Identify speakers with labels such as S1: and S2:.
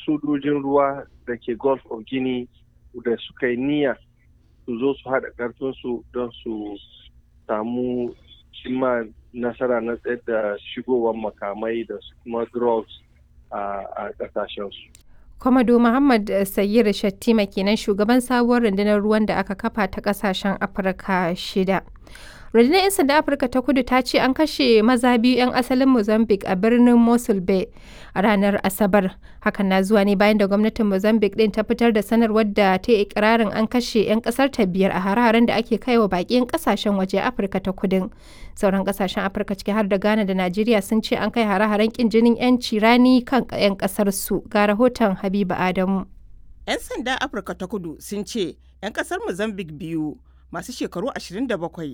S1: sojojin ruwa da ke gulf of guinea da suka yi niyya su zo su haɗa ƙarfinsu don su samu cimma nasara na tsayar da shigowar makamai da kuma drugs a ƙasashensu.
S2: Kwamado Muhammad Sayyid Shattima kenan shugaban sabuwar rundunar ruwan da aka kafa ta ƙasashen Afirka shida. rundunar 'yan sanda afirka ta kudu ta ce an kashe maza biyu 'yan asalin mozambique a birnin mosul bay a ranar asabar hakan na zuwa ne bayan da gwamnatin mozambique din ta fitar da sanarwar da ta yi ikirarin an kashe 'yan kasar ta biyar a hare-haren da ake kaiwa baƙin kasashen waje afirka ta kudin sauran kasashen afirka ciki har da ghana da najeriya sun ce an kai hare-haren kin jinin 'yanci rani kan 'yan kasar su ga rahoton habiba adamu
S3: 'yan sanda afirka ta kudu sun ce 'yan kasar mozambique biyu masu shekaru 27